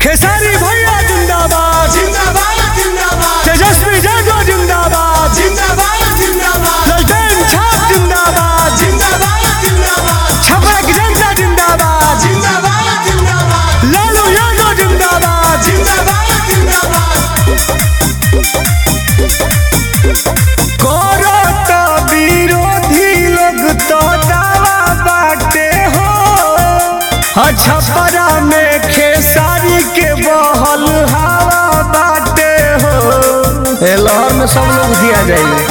खेसारी भैया जिंदाबाद जिंदाबाद जिंदाबाद तेजस्वी यादव जिंदाबाद जिंदाबाद जिंदाबाद ललटेन छाप जिंदाबाद जिंदाबाद जिंदाबाद छपरा की जनता जिंदाबाद जिंदाबाद जिंदाबाद लालू यादव जिंदाबाद जिंदाबाद जिंदाबाद करत विरोधी लोग तो दावा बाटे हो छपरा में खेसारी के बहल हवा बाटे हो ए लहर में सब लोग दिया जाइए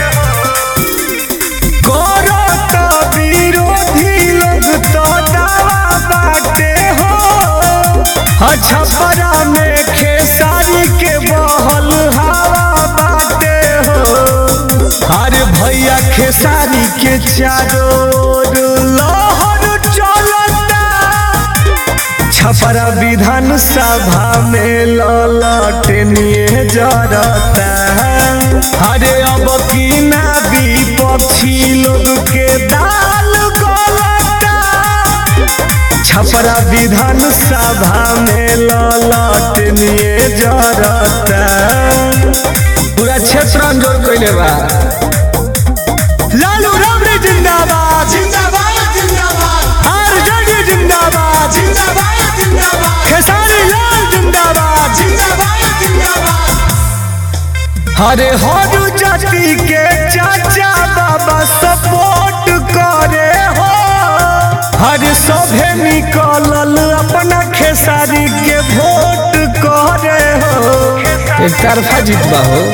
करत विरोधी लोग तो दावा बाटे हो छपरा में खेसारी के बहल हवा बाटे हो अरे भैया खेसारी के चारों ओर लहर चलता छपरा विधान सभा में ललटनिए जरता अरे अब की ना विपक्षी लोग के दाल गलता छपरा विधान सभा में ललटनिए जरता पूरा क्षेत्र अंजोर कैले बा लालू राबड़ी जिंदाबाद जिंदाबाद जिंदाबाद आरजेडी जिंदाबाद जिंदाबाद जिंदाबाद खेसारी लाल जिंदाबाद जिंदाबाद जिंदाबाद हरे हर जाति के चाचा बाबा सपोर्ट करे हो हर सभे निकलल अपना खेसारी के वोट करे हो एक तरफा जीतबा हो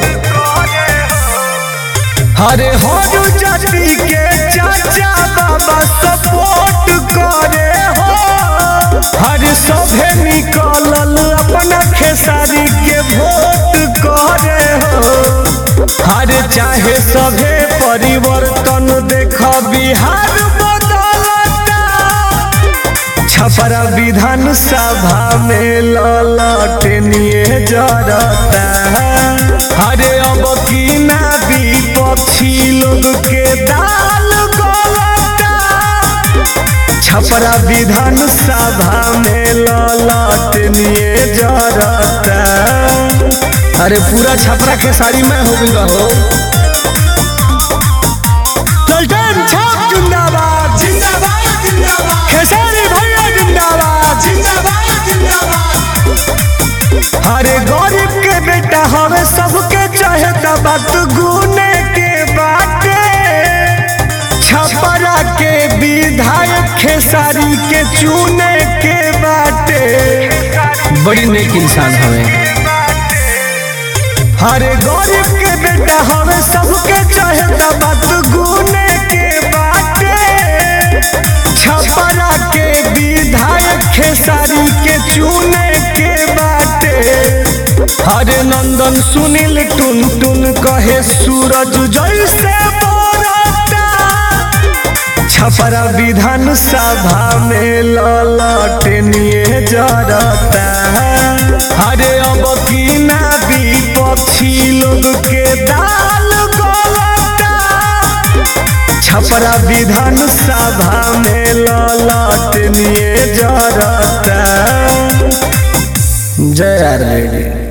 हरे हर जाति के चाचा बाबा सपोर्ट करे हो हर सभे निकलल अपना खेसारी के वोट करे हो हर चाहे सभे परिवर्तन देख बिहार बदलता छपरा विधान सभा में ललटनिए जरता अरे अब की ना विपक्षी लोग के दाल गलता छपरा विधान सभा में ललटनिए जरता अरे पूरा छपरा के साड़ी में हो गई हो ललटेन छाप जिंदाबाद जिंदाबाद जिंदाबाद खेसारी भैया जिंदाबाद जिंदाबाद जिंदाबाद अरे गरीब के बेटा हमें सबके चाहे बात गुने के बाटे छपरा के विधायक खेसारी के चुने के बाटे बड़ी नेक इंसान हमें अरे गरीब के बेटा हमें सबके चाहे बात गुने के बाटे छपरा के विधायक खेसारी के चुने के बाटे हरे नंदन सुनील टुन टुन कहे सूरज जैसे बरता छपरा विधान सभा में ललटनिए जरता अरे अब की ना विपक्षी लोग के दाल गलता छपरा विधान सभा में ललटनिए जरता जय आर रेडी